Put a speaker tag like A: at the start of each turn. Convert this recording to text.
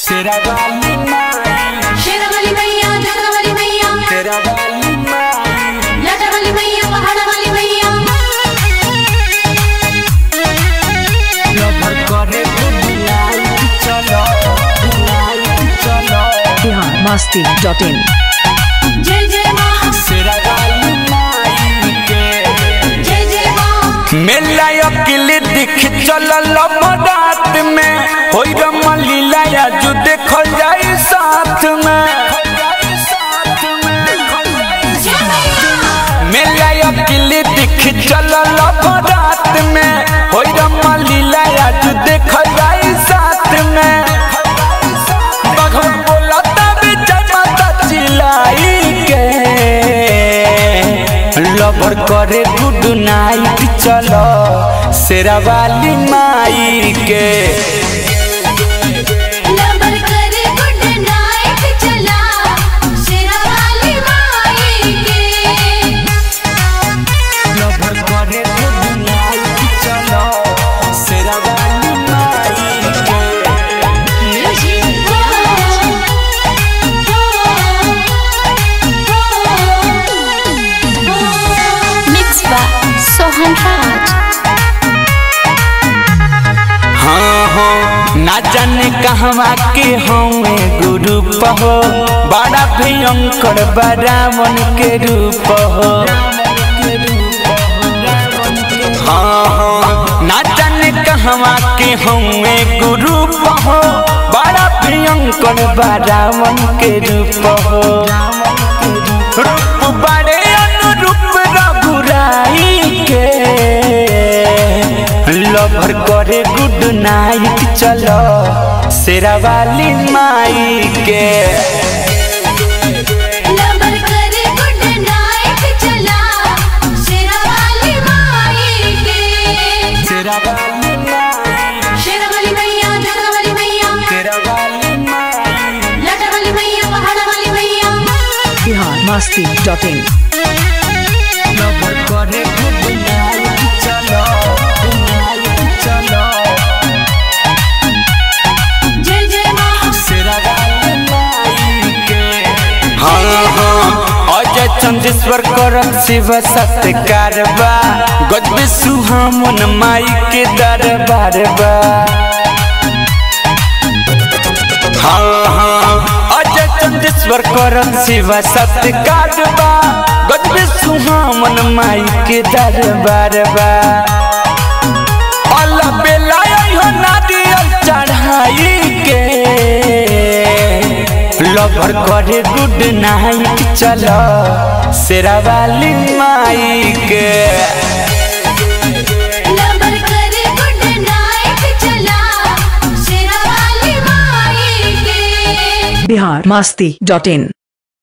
A: तेरा वाली माई
B: शेरावाली मैया जगरावाली मैया
A: तेरा वाली माई
B: लाटावाली मैया पहाड़ावाली मैया
A: लवर करे तो बुलाई चलो बुलाई चलो
C: बिहार मस्ती डॉट इन
B: जय जय माँ
A: तेरा वाली माई के
B: जय जय माँ
A: मेला अकेले देख चलल रात में होई रमलीला जो देखल जाई साथ में
B: जय मैया
A: मेला अकेले देख चलल रात में होई रमलीला जो देखल जाई साथ में भगवान बोला तब जय माता चिल्लाई के लवर करे गुड नाइट चलो शेरा वाली माई के
B: लबर करे गुड नाइट चला शेरावाली माई के
A: लवर करे गुड नाइट चलो शेरा वाली माई के
B: Mixed by Sohan Raj.
A: हाँ हाँ ना जाने कहवा के हमें गुरु हो बड़ा भयंकर बरावन के रूप हो हाँ हाँ ना जाने कहवा के हमें गुरु हो बड़ा भयंकर बरावन के रूप हो रूप बड़े अनुरूप रघुराई के लवर करे गुड नाइट चलो शेरा वाली माई के
B: लबर करे गुड नाइट चला शेरावाली माई के
A: शेरा वाली माई
B: शेरावाली मैया जगरावाली मैया
A: शेरा वाली माई
B: लाटावाली मैया पहाड़ावाली मैया
C: Bihar Masti dot in
A: lover करे गुड नाइट चलो नाइट चलो
B: जय जय माँ
A: शेरा वाली माई के हाँ हाँ अजय चंदेश्वर करम शिव सत्कार बा गजबे सुहामन माई के दरबार बा हाँ हाँ अजय चंदेश्वर करम शिव सत्कार बा गजबे सुहामन माई के दरबार बा अल्लाह बेला हो नारियल चढ़ाई के लवर करे गुड नाइट चलो शेरा वाली माई के
B: लबर करे गुड नाइट चला शेरावाली माई के
C: बिहार मस्ती डॉट इन